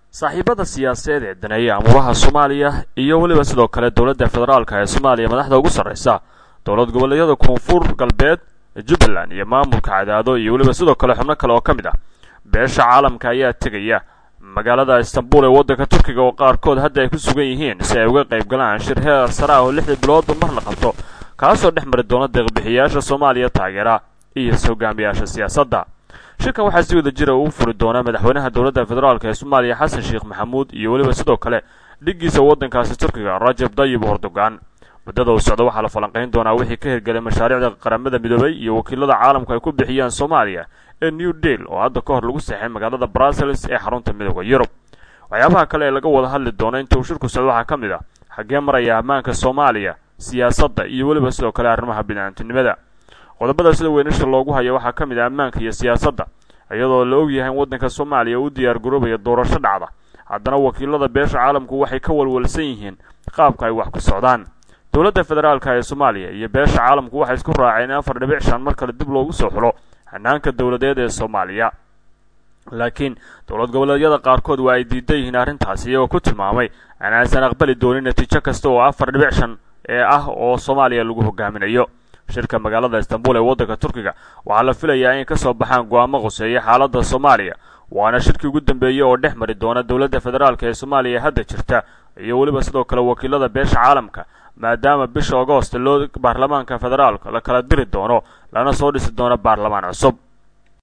saaxiibada siyaasadeed ee daneeya amuuraha soomaaliya iyo weliba sidoo kale dowladda federaalka ee soomaaliya madaxda ugu sarreysa dowlad goboleedyada koonfur galbeed jubbaland iyo maamulka cadaado iyo weliba sidoo kale xubno kale oo ka mid ah beesha caalamka ayaa tegaya magaalada istanbul ee waddanka turkiga oo qaarkood hadda ay ku sugan yihiin si ay uga qayb galaan shir heer sare ah oo lixdii biloodba mar la qabto kaasoo dhex mari doona deeqbixiyayaasha soomaaliya taageera iyo hogaamiyaasha siyaasadda shirkan waxaa si wada jira uu furi doonaa madaxweynaha dowladda federaalk ee soomaaliya xasan sheekh maxamuud iyo weliba sidoo kale dhiggiisa waddankaasi turkiga rajab dayib erdogan muddada uu socdo waxaa la falanqayn doonaa wixii ka hirgelay mashaariicda qaramada midoobay iyo wakiilada caalamku ay ku bixiyaan soomaaliya ee new deal oo hadda ka hor lagu seexay magaalada brussels ee xarunta midooda yurub waxyaabaha kale ee laga wada hadli doono inta uu shirku socdo waxaa ka mid ah xaggee maraya ammaanka soomaaliya siyaasadda iyo weliba sidoo kale arrimaha bidcaantinimada qodobada sida weynisha loogu hayo waxaa ka mid ah ammaanka iyo siyaasadda iyadoo la og yahay in waddanka soomaaliya uu diyaar garoobaya doorasho dhacda haddana wakiilada beesha caalamku waxay ka walwalsan yihiin qaabka ay wax ku socdaan dowladda federaalka ee soomaaliya iyo beesha caalamku waxay isku raaceen in afar dhibic shan mar kale dib loogu soo xulo hanaanka dowladeed ee soomaaliya laakiin dowlad goboleedyada qaarkood waa ay diidan yihiin arrintaasi iyagoo ku tilmaamay in aysan aqbali doonin natiijo kasta oo afar dhibic shan ee ah oo soomaaliya lagu hogaaminayo shirka magaalada istanbul ee waddanka turkiga waxaa la filayaa in ka soo baxaan go-aamo qoseeya xaaladda soomaaliya waana shirkii ugu dambeeyey oo dhex mari doona dowladda federaalk ee soomaaliya hadda jirta iyo weliba sidoo kale wakiilada beesha caalamka maadaama bisha agoost loo baarlamaanka federaalka la kala diri doono lana soo dhisi doono baarlamaan cusub